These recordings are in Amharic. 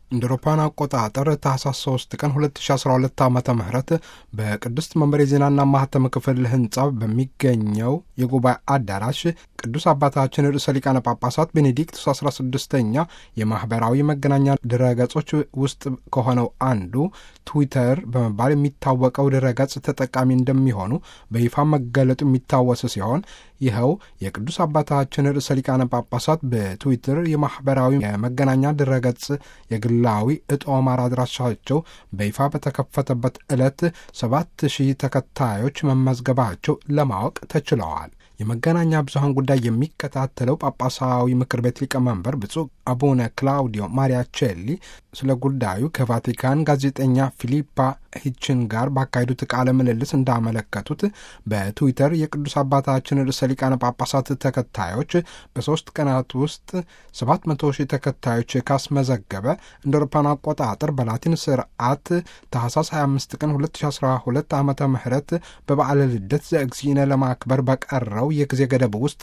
እንደ አውሮፓውያን አቆጣጠር ታህሳስ 3 ቀን 2012 ዓ ም በቅድስት መንበር የዜናና ማህተም ክፍል ህንፃ በሚገኘው የጉባኤ አዳራሽ ቅዱስ አባታችን ርዕሰ ሊቃነ ጳጳሳት ቤኔዲክቱስ 16ኛ የማኅበራዊ መገናኛ ድረገጾች ውስጥ ከሆነው አንዱ ትዊተር በመባል የሚታወቀው ድረገጽ ተጠቃሚ እንደሚሆኑ በይፋ መገለጡ የሚታወስ ሲሆን ይኸው የቅዱስ አባታችን ርዕሰ ሊቃነ ጳጳሳት በትዊተር የማኅበራዊ የመገናኛ ድረገጽ የግላዊ እጦማር አድራሻቸው በይፋ በተከፈተበት ዕለት ሰባት ሺህ ተከታዮች መመዝገባቸው ለማወቅ ተችለዋል። የመገናኛ ብዙኃን ጉዳይ የሚከታተለው ጳጳሳዊ ምክር ቤት ሊቀመንበር ብፁዕ አቡነ ክላውዲዮ ማሪያቼሊ ስለ ጉዳዩ ከቫቲካን ጋዜጠኛ ፊሊፓ ሂችን ጋር ባካሄዱት ቃለ ምልልስ እንዳመለከቱት በትዊተር የቅዱስ አባታችን ርዕሰ ሊቃነ ጳጳሳት ተከታዮች በሦስት ቀናት ውስጥ ሰባት መቶ ሺህ ተከታዮች ካስመዘገበ እንደ አውሮፓውያን አቆጣጠር በላቲን ስርዓት ታህሳስ 25 ቀን 2012 ዓ ም በበዓለ ልደት ዘእግዚእነ ለማክበር በቀረው የጊዜ ገደብ ውስጥ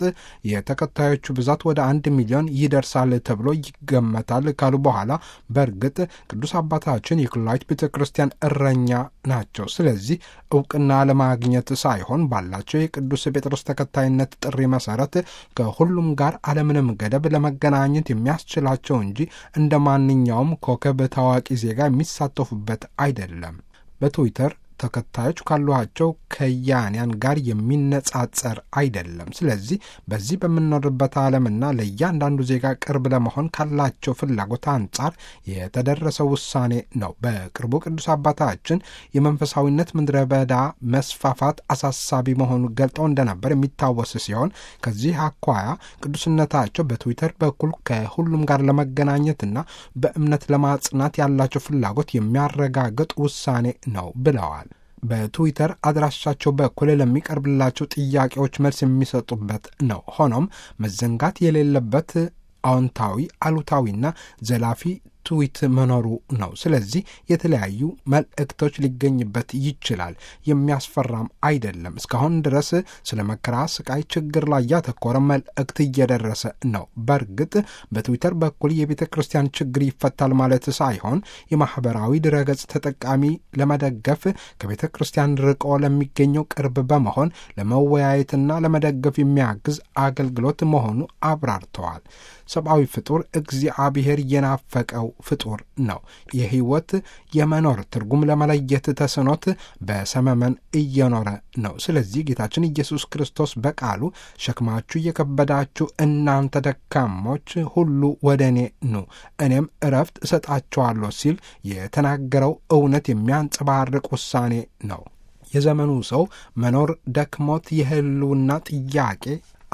የተከታዮቹ ብዛት ወደ አንድ ሚሊዮን ይደርሳል ተብሎ ይገመታል ካሉ በኋላ በእርግጥ ቅዱስ አባታችን የኩላዊት ቤተ ክርስቲያን እረኛ ናቸው። ስለዚህ እውቅና ለማግኘት ሳይሆን ባላቸው የቅዱስ ጴጥሮስ ተከታይነት ጥሪ መሰረት ከሁሉም ጋር አለምንም ገደብ ለመገናኘት የሚያስችላቸው እንጂ እንደ ማንኛውም ኮከብ ታዋቂ ዜጋ የሚሳተፉበት አይደለም። በትዊተር ተከታዮች ካሏቸው ከያንያን ጋር የሚነጻጸር አይደለም። ስለዚህ በዚህ በምንኖርበት ዓለምና ለእያንዳንዱ ዜጋ ቅርብ ለመሆን ካላቸው ፍላጎት አንጻር የተደረሰ ውሳኔ ነው። በቅርቡ ቅዱስ አባታችን የመንፈሳዊነት ምድረ በዳ መስፋፋት አሳሳቢ መሆኑን ገልጠው እንደነበር የሚታወስ ሲሆን ከዚህ አኳያ ቅዱስነታቸው በትዊተር በኩል ከሁሉም ጋር ለመገናኘትና በእምነት ለማጽናት ያላቸው ፍላጎት የሚያረጋግጥ ውሳኔ ነው ብለዋል። በትዊተር አድራሻቸው በኩል ለሚቀርብላቸው ጥያቄዎች መልስ የሚሰጡበት ነው። ሆኖም መዘንጋት የሌለበት አዎንታዊ፣ አሉታዊና ዘላፊ ትዊት መኖሩ ነው። ስለዚህ የተለያዩ መልእክቶች ሊገኝበት ይችላል። የሚያስፈራም አይደለም። እስካሁን ድረስ ስለ መከራ፣ ስቃይ፣ ችግር ላይ ያተኮረ መልእክት እየደረሰ ነው። በእርግጥ በትዊተር በኩል የቤተ ክርስቲያን ችግር ይፈታል ማለት ሳይሆን የማህበራዊ ድረገጽ ተጠቃሚ ለመደገፍ ከቤተ ክርስቲያን ርቆ ለሚገኘው ቅርብ በመሆን ለመወያየትና ለመደገፍ የሚያግዝ አገልግሎት መሆኑ አብራርተዋል። ሰብአዊ ፍጡር እግዚአብሔር የናፈቀው ፍጡር ነው። የህይወት የመኖር ትርጉም ለመለየት ተስኖት በሰመመን እየኖረ ነው። ስለዚህ ጌታችን ኢየሱስ ክርስቶስ በቃሉ ሸክማችሁ የከበዳችሁ እናንተ ደካሞች ሁሉ ወደ እኔ ኑ እኔም እረፍት እሰጣችኋለሁ ሲል የተናገረው እውነት የሚያንጸባርቅ ውሳኔ ነው። የዘመኑ ሰው መኖር ደክሞት የህልውና ጥያቄ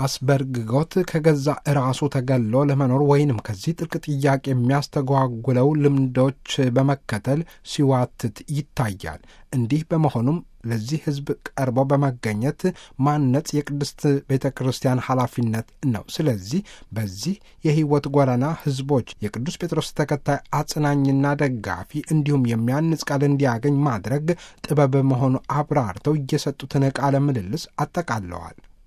አስበርግጎት ከገዛ ራሱ ተገሎ ለመኖር ወይንም ከዚህ ጥልቅ ጥያቄ የሚያስተጓጉለው ልምዶች በመከተል ሲዋትት ይታያል። እንዲህ በመሆኑም ለዚህ ሕዝብ ቀርቦ በመገኘት ማነጽ የቅድስት ቤተ ክርስቲያን ኃላፊነት ነው። ስለዚህ በዚህ የሕይወት ጎዳና ሕዝቦች የቅዱስ ጴጥሮስ ተከታይ አጽናኝና ደጋፊ እንዲሁም የሚያንጽ ቃል እንዲያገኝ ማድረግ ጥበብ መሆኑ አብራርተው እየሰጡትን ቃለ ምልልስ አጠቃለዋል።